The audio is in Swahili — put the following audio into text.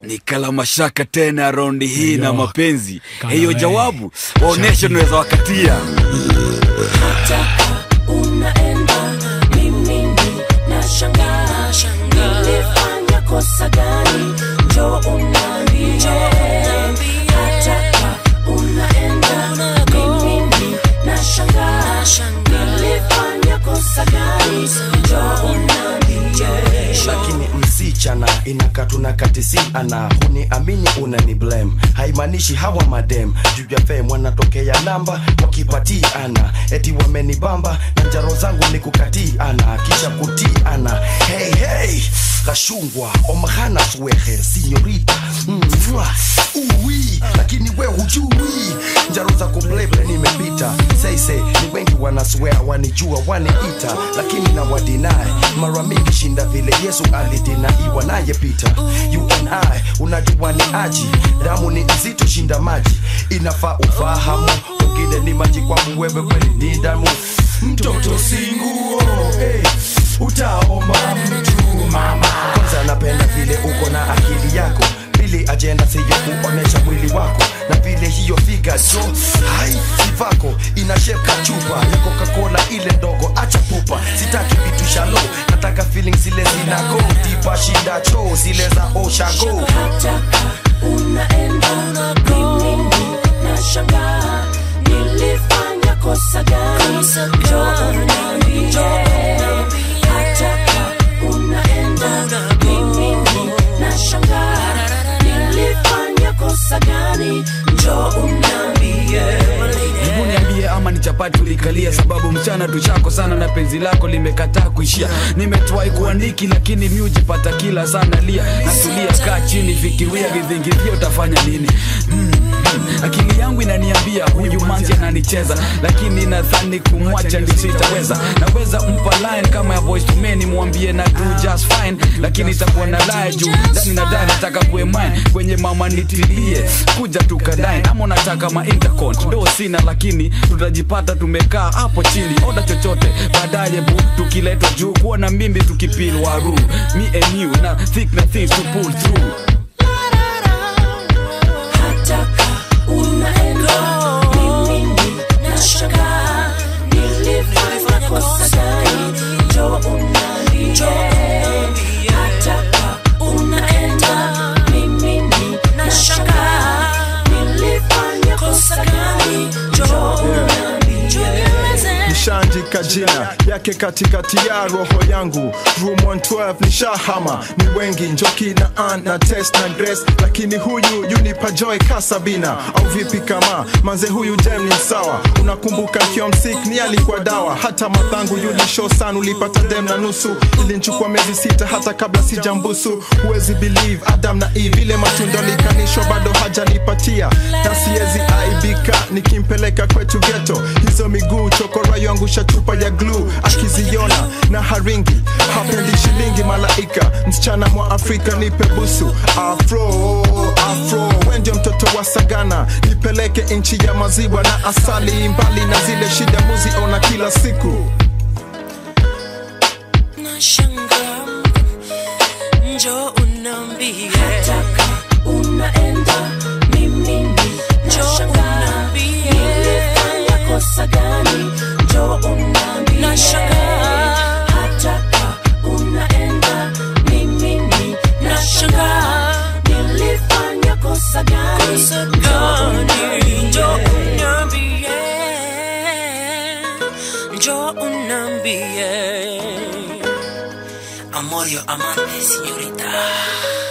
nikala mashaka tena raundi hii na Ayo. mapenzi Kana hiyo we. jawabu waoneshe unaweza wakatia unaenda mimi nashangaa nilifanya kosa gani njo unambie hataka unaenda mimi nashangaa nilifanya kosa gani njo unambie lakini msichana inakatuna katisiana huniamini unani blame haimaanishi hawa madem juu ya fame wanatokea namba wakipatiana eti wamenibamba na njaro zangu ni kukatiana kisha kutiana hey, hey. kashungwa omahana swehe sinyorita mvua uwi lakini we hujui njaro za kubleble nimepita seise ni wengi wanaswea wanijua waniita lakini na wadinae mara mingi shinda vile yesu alidinaiwa naye pita you and I unajua ni aji damu ni nzito shinda maji inafaa ufahamu wengine ni maji kwangu wewe kweli ni damu mtoto singuo hey, utaomba mtu mama kwanza napenda vile uko na akili yako pili ajenda siyo kuonesha mwili wako na vile hiyo figa jo hai sivako inasheka chupa ya coca-cola ile ndogo acha pupa sitaki vitu shalo nataka feeling zile zinago tipa shinda cho zile za oshago hataka unaenda mimi nashangaa nilifanya kosa gani njo unambie hataka unaenda mimi nashangaa nilifanya kosa gani njo unambie hebu niambie ama ni chapati ulikalia sababu mchana tuchako sana na penzi lako limekataa kuishia nimetwai kuandiki lakini mi ujipata kila sana lia natulia kaa chini fikiria vidhingithio utafanya nini mm, mm. akili yangu inaniambia huyu manzi ananicheza lakini nadhani kumwacha ndicho itaweza naweza mpa line kama ya voice to me nimwambie na do just fine lakini itakuwa na lie juu ndani na ndani nataka kuwe mine kwenye mama nitilie kuja tukadain ama unataka ma intercont do sina lakini tutajipata tumekaa hapo chini oda chochote baadaye bu tukiletwa juu kuwa na mimbi tukipil waru me and you na thick na things to pull through hataka unaenda mimi nashangaa nilifanya kosa gani njo unambie hataka unaenda mimi nashangaa nilifanya kosa gani njo unambie nishaandika jina yake katikati ya roho yangu room 112 ni shahama ni wengi njoki na an na test na dress lakini huyu yunipa joy kasabina au vipi kama manze huyu dem ni sawa unakumbuka kiwa msik ni alikuwa dawa hata madhangu yulisho sana ulipata dem na nusu ilinchukua miezi sita hata kabla sijambusu huwezi believe adam na eve ile matunda likanishwa bado hajanipatia na siwezi aibika nikimpeleka kwetu geto hizo miguu chokora yoangusha chupa ya glue akiziona na haringi hapendi shilingi malaika msichana mwa afrika nipe busu afro afro wendio mtoto wa sagana nipeleke nchi ya maziwa na asali mbali na zile shida muziona kila siku nashangaa njo unambie hataka unaenda mimi nashangaa nilifanya kosa gani njo unambie nashangaa hataka unaenda mimi nashangaa nilifanya kosa gani njo unambie njo unambie Amor, yo amante, señorita.